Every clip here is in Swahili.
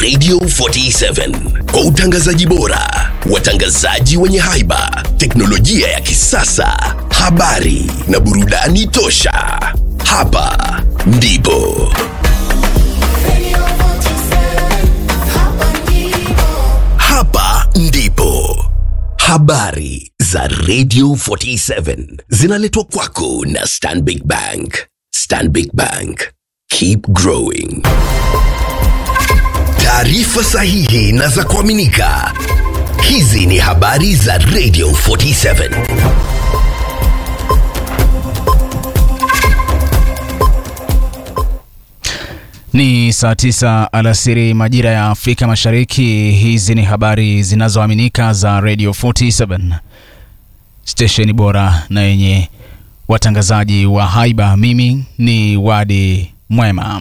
Radio 47 kwa utangazaji bora, watangazaji wenye haiba, teknolojia ya kisasa, habari na burudani tosha. Hapa ndipo hapa ndipo habari za Radio 47 zinaletwa kwako na Stanbic Bank. Stanbic Bank, keep growing. Taarifa sahihi na za kuaminika. Hizi ni habari za Radio 47. Ni saa tisa alasiri majira ya Afrika Mashariki. Hizi ni habari zinazoaminika za Radio 47, stesheni bora na yenye watangazaji wa haiba. Mimi ni Wadi Mwema.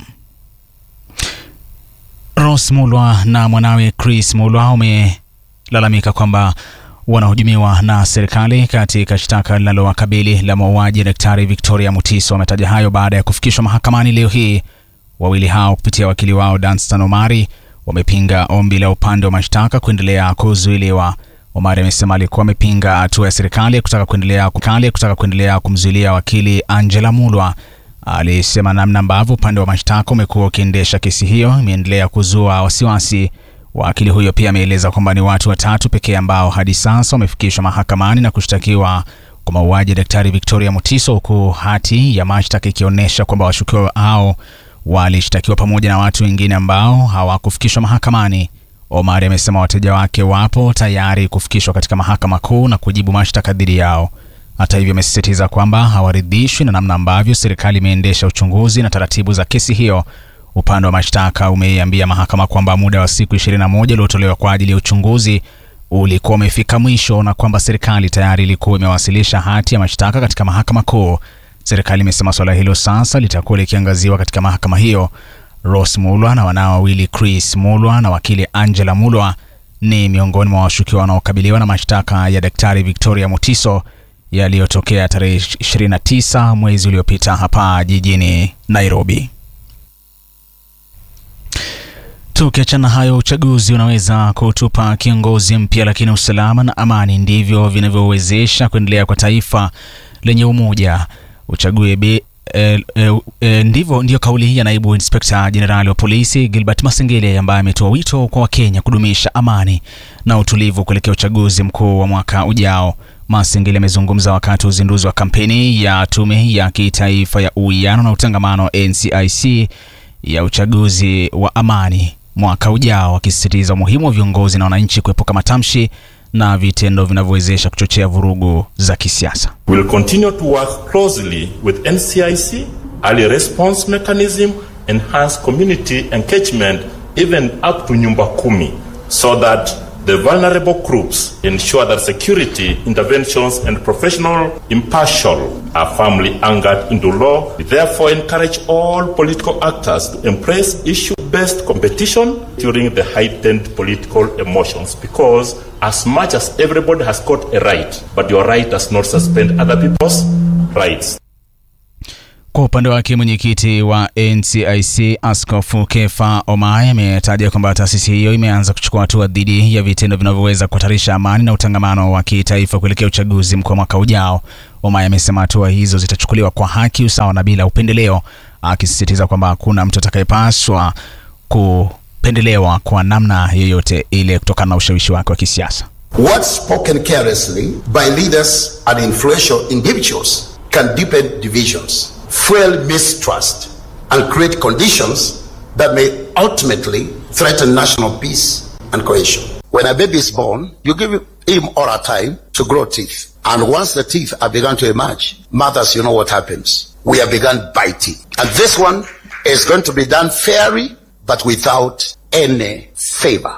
Ros Mulwa na mwanawe Chris Mulwa wamelalamika kwamba wanahujumiwa na serikali katika shtaka linalowakabili la mauaji ya Daktari Victoria Mutiso. Wametaja hayo baada ya kufikishwa mahakamani leo hii. Wawili hao kupitia wakili wao Danstan Omari wamepinga ombi la upande wa mashtaka kuendelea kuzuiliwa. Omari amesema alikuwa amepinga hatua ya serikali kutaka kuendelea kutaka kuendelea kumzuilia wakili Angela Mulwa. Alisema namna ambavyo upande wa mashtaka umekuwa ukiendesha kesi hiyo imeendelea kuzua wasiwasi. Wakili huyo pia ameeleza kwamba ni watu watatu pekee ambao hadi sasa wamefikishwa mahakamani na kushtakiwa kwa mauaji ya Daktari Victoria Mutiso, huku hati ya mashtaka ikionyesha kwamba washukiwa hao walishtakiwa pamoja na watu wengine ambao hawakufikishwa mahakamani. Omari amesema wateja wake wapo tayari kufikishwa katika mahakama kuu na kujibu mashtaka dhidi yao. Hata hivyo, amesisitiza kwamba hawaridhishwi na namna ambavyo serikali imeendesha uchunguzi na taratibu za kesi hiyo. Upande wa mashtaka umeiambia mahakama kwamba muda wa siku 21 uliotolewa kwa ajili ya uchunguzi ulikuwa umefika mwisho na kwamba serikali tayari ilikuwa imewasilisha hati ya mashtaka katika mahakama kuu. Serikali imesema suala hilo sasa litakuwa likiangaziwa katika mahakama hiyo. Ross Mulwa na wanao wawili Chris Mulwa na wakili Angela Mulwa ni miongoni mwa washukiwa wanaokabiliwa na mashtaka ya Daktari Victoria Mutiso yaliyotokea tarehe 29 mwezi uliopita hapa jijini Nairobi. Tukiachana hayo, uchaguzi unaweza kutupa kiongozi mpya, lakini usalama na amani ndivyo vinavyowezesha kuendelea kwa taifa lenye umoja. Uchague be, e, e, e, ndivyo ndiyo kauli ya naibu inspekta jenerali wa polisi Gilbert Masengele ambaye ametoa wito kwa Wakenya kudumisha amani na utulivu kuelekea uchaguzi mkuu wa mwaka ujao. Masengele amezungumza wakati wa uzinduzi wa kampeni ya tume ya kitaifa ya uwiano na utangamano NCIC ya uchaguzi wa amani mwaka ujao, akisisitiza umuhimu wa viongozi na wananchi kuepuka matamshi na vitendo vinavyowezesha kuchochea vurugu za kisiasa. We will continue to work closely with NCIC, early response mechanism, enhance community engagement even up to nyumba kumi so that the vulnerable groups ensure that security interventions and professional impartial are firmly anchored into law. We therefore encourage all political actors to embrace issue-based competition during the heightened political emotions because as much as everybody has got a right, but your right does not suspend other people's rights. Kwa upande wake mwenyekiti wa NCIC Askofu Kefa Omai ametaja kwamba taasisi hiyo imeanza kuchukua hatua dhidi ya vitendo vinavyoweza kuhatarisha amani na utangamano wa kitaifa kuelekea uchaguzi mkuu wa mwaka ujao. Omai amesema hatua hizo zitachukuliwa kwa haki, usawa na bila upendeleo, akisisitiza kwamba hakuna mtu atakayepaswa kupendelewa kwa namna yoyote ile kutokana na ushawishi wake wa kisiasa. Words spoken carelessly by leaders and influential individuals can deepen divisions, fuel mistrust, and create conditions that may ultimately threaten national peace and cohesion. When a baby is born, you give him or her time to grow teeth. And once the teeth are begun to emerge, mothers, you know what happens. We have begun biting. And this one is going to be done fairly, but without any favor.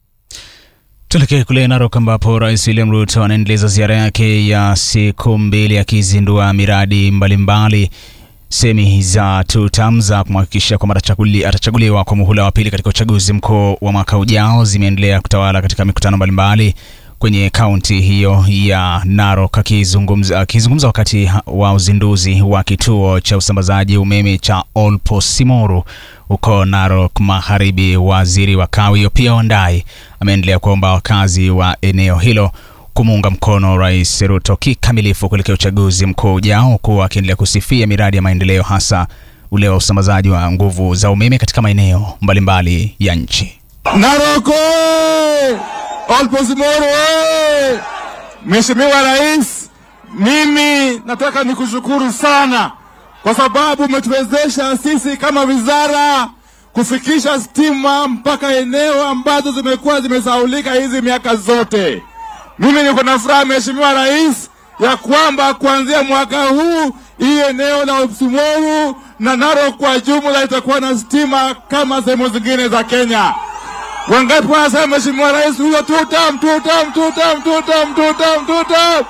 Tuelekee kule Narok ambapo Rais William Ruto anaendeleza ziara yake ya siku mbili akizindua miradi mbalimbali semi za tutam za kumhakikisha kwamba atachaguli, atachaguliwa kwa muhula wa pili katika uchaguzi mkuu wa mwaka ujao zimeendelea kutawala katika mikutano mbalimbali kwenye kaunti hiyo ya Narok. Akizungumza akizungumza wakati wa uzinduzi wa kituo cha usambazaji umeme cha Olposimoru huko Narok Magharibi, waziri wa kawi Opiyo Wandayi ameendelea kuomba wakazi wa eneo hilo kumuunga mkono Rais Ruto kikamilifu kuelekea uchaguzi mkuu ujao, huku akiendelea kusifia miradi ya maendeleo hasa ule wa usambazaji wa nguvu za umeme katika maeneo mbalimbali ya nchi. Narok oye! Olposimoru oye! Mheshimiwa Rais, mimi nataka nikushukuru sana kwa sababu umetuwezesha sisi kama wizara kufikisha stima mpaka eneo ambazo zimekuwa zimesaulika hizi miaka zote. Mimi niko na furaha Mheshimiwa Rais ya kwamba kuanzia mwaka huu hii eneo la Olposimoru na Narok kwa jumla itakuwa na stima kama sehemu zingine za Kenya. Wangapi wanasema Mheshimiwa Rais huyo tutam tutam tutam tutam tutam tutam?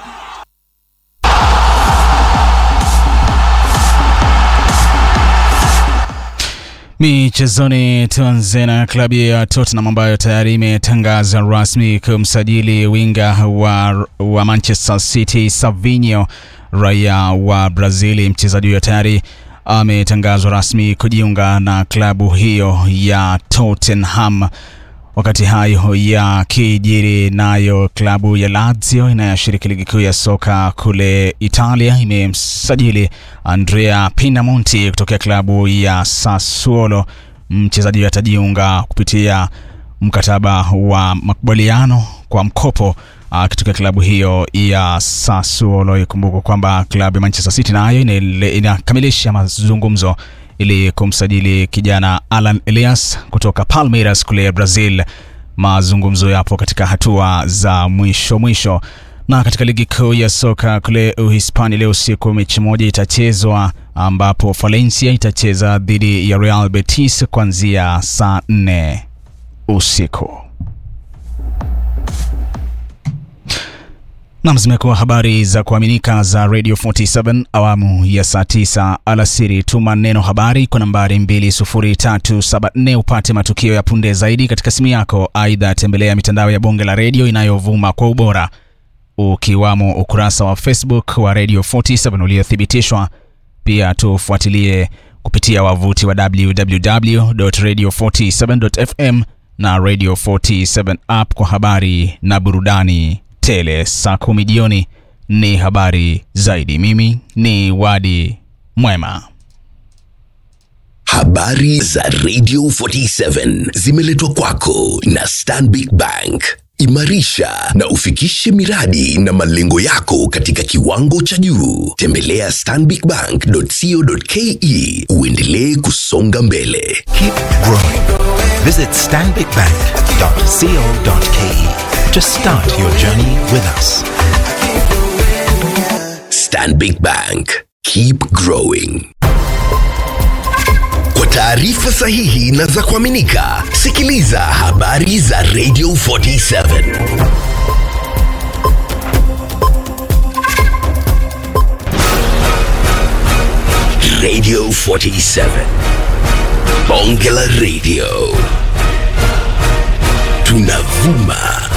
Michezoni, tuanze na klabu ya Tottenham ambayo tayari imetangaza rasmi kumsajili winga wa, wa Manchester City Savinho, raia wa Brazili. Mchezaji huyo tayari ametangazwa rasmi kujiunga na klabu hiyo ya Tottenham. Wakati hayo yakijiri, nayo klabu ya Lazio inayoshiriki ligi kuu ya soka kule Italia imemsajili Andrea Pinamonti kutokea klabu ya Sassuolo. Mchezaji huyo atajiunga kupitia mkataba wa makubaliano kwa mkopo akitokea klabu hiyo ya Sassuolo. Ikumbuka kwamba klabu ya Manchester City nayo inakamilisha mazungumzo ili kumsajili kijana Alan Elias kutoka Palmeiras kule Brazil. Mazungumzo yapo katika hatua za mwisho mwisho. Na katika ligi kuu ya soka kule Uhispania, leo usiku mechi moja itachezwa ambapo Valencia itacheza dhidi ya Real Betis kuanzia saa nne usiku. Nam, zimekuwa habari za kuaminika za Radio 47 awamu ya saa 9 alasiri. Tuma neno habari kwa nambari 20374 upate matukio ya punde zaidi katika simu yako. Aidha, tembelea mitandao ya bonge la redio inayovuma kwa ubora, ukiwamo ukurasa wa Facebook wa Radio 47 uliothibitishwa. Pia tufuatilie kupitia wavuti wa www.radio47.fm na Radio 47 app kwa habari na burudani tele. Saa kumi jioni ni habari zaidi. Mimi ni Wadi Mwema. Habari za Radio 47 zimeletwa kwako na Stanbic Bank. Imarisha na ufikishe miradi na malengo yako katika kiwango cha juu. Tembelea stanbicbank.co.ke uendelee kusonga mbele. Keep growing. Visit stanbicbank.co.ke to start your journey with us. Stanbic Bank. Keep growing. Kwa taarifa sahihi na za kuaminika, sikiliza habari za Radio 47. Radio 47. Bonge la Radio. Tunavuma